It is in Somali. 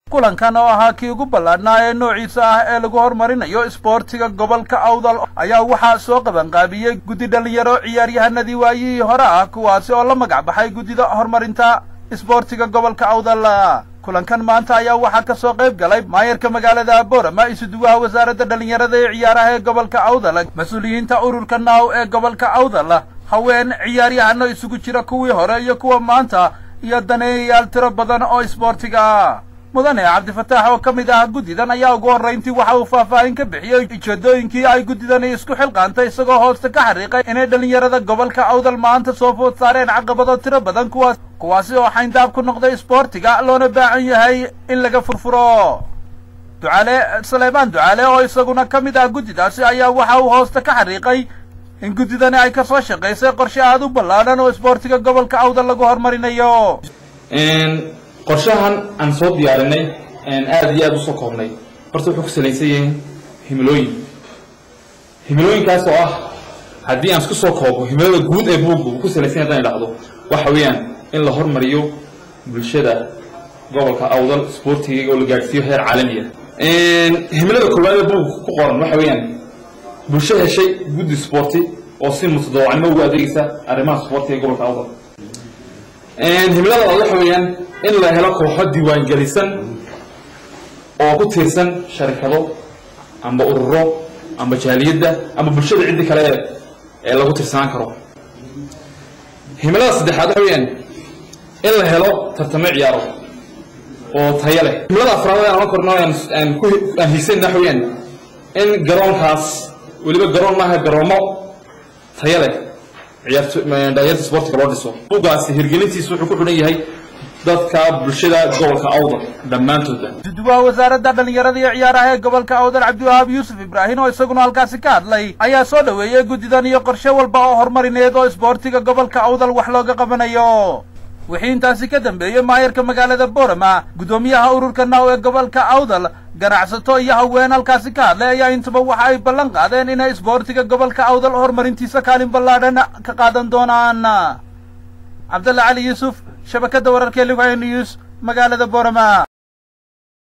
kulankan oo ahaa kii ugu ballaadhnaa ee noociisa ah ee lagu horumarinayo isboortiga gobolka awdal ayaa waxaa soo qabanqaabiyey guddi dhallinyaro ciyaaryahanadii waayihii hore ah kuwaasi oo la magac baxay guddida horumarinta isboortiga gobolka awdal kulankan maanta ayaa waxaa ka soo qayb galay maayarka magaalada boorama isuduwaha wasaaradda dhallinyarada ee ciyaaraha ee gobolka awdal mas-uuliyiinta ururka naaw ee gobolka awdal haween ciyaaryahano isugu jira kuwii hore iyo kuwa maanta iyo daneeyayaal tiro badan oo isboortiga ah mudane cabdifataax oo ka mid ah guddidan ayaa ugu horrayntii waxa uu faahfaahin ka bixiyey ujeeddooyinkii ay guddidani isku xilqaantay isagoo hoosta ka xariiqay inay dhallinyarada gobolka awdal maanta soo food saareen caqabado tiro badan kuwaas kuwaasi oo xayndaab ku noqday isboortiga loona baahan yahay in laga furfuro ducaale saleebaan ducaale oo isaguna ka mid ah guddidaasi ayaa waxa uu hoosta ka xariiqay in guddidani ay ka soo shaqaysay qorshe aada u ballaadhan oo isboortiga gobolka awdal lagu horumarinayo qorshahan aan soo diyaarinay aada iyo aada usoo koobnay horta wuxuu ku salaysan yahay himilooyin himilooyinkaas oo ah haddii aan isku soo koobo himilada guud ee buugga uu ku salaysan yahay hadan idhahdo waxa weeyaan in la hormariyo bulshada gobolka awdal isboortiga oo la gaadhsiiyo heer caalamiya himilada koowaad ee buugga ku qoran waxa weeyaan bulsho heshay guddi sporti oo si mutadawacnimo ugu adeegaysa arrimaha sportiga ee gobolka awdal himilada labaad waxa weeyaan in la helo kooxo diiwaangelisan oo ku tiirsan sharikado amba ururo amba jaaliyadda amba bulshada ciddi kale ee lagu tirsanaan karo himilada saddexaad waxa weeyaan in la helo tartamo ciyaaro oo tayo leh himilada afraad aan ohan korno aan ku aan hiisanna waxa weeyaan in garoonkaas weliba garoon maaha garoomo tayo leh ciyaardhalinyarta sportiga loo dhiso bugaasi hirgelintiisa wuxuu ku xidhan yahay dadka bulshada gobolka awdal dhammaantoodba isuduwaha wasaaradda dhallinyarada iyo ciyaaraha ee gobolka awdal cabdiwahaab yuusuf ibraahim oo isaguna halkaasi ka hadlay ayaa soo dhoweeyey guddidan iyo qorshe walba oo horumarineed oo isboortiga gobolka awdal wax looga qabanayo wixii intaasi ka dambeeyey maayarka magaalada boorama guddoomiyaha ururka naaw ee gobolka awdal ganacsato iyo haween halkaasi ka hadlay ayaa intaba waxa ay ballan qaadeen inay isboortiga gobolka awdal horumarintiisa kaalin ballaadhan ka qaadan doonaan cabdalla cali yuusuf shabakadda wararka ee liwaya news magaalada boorama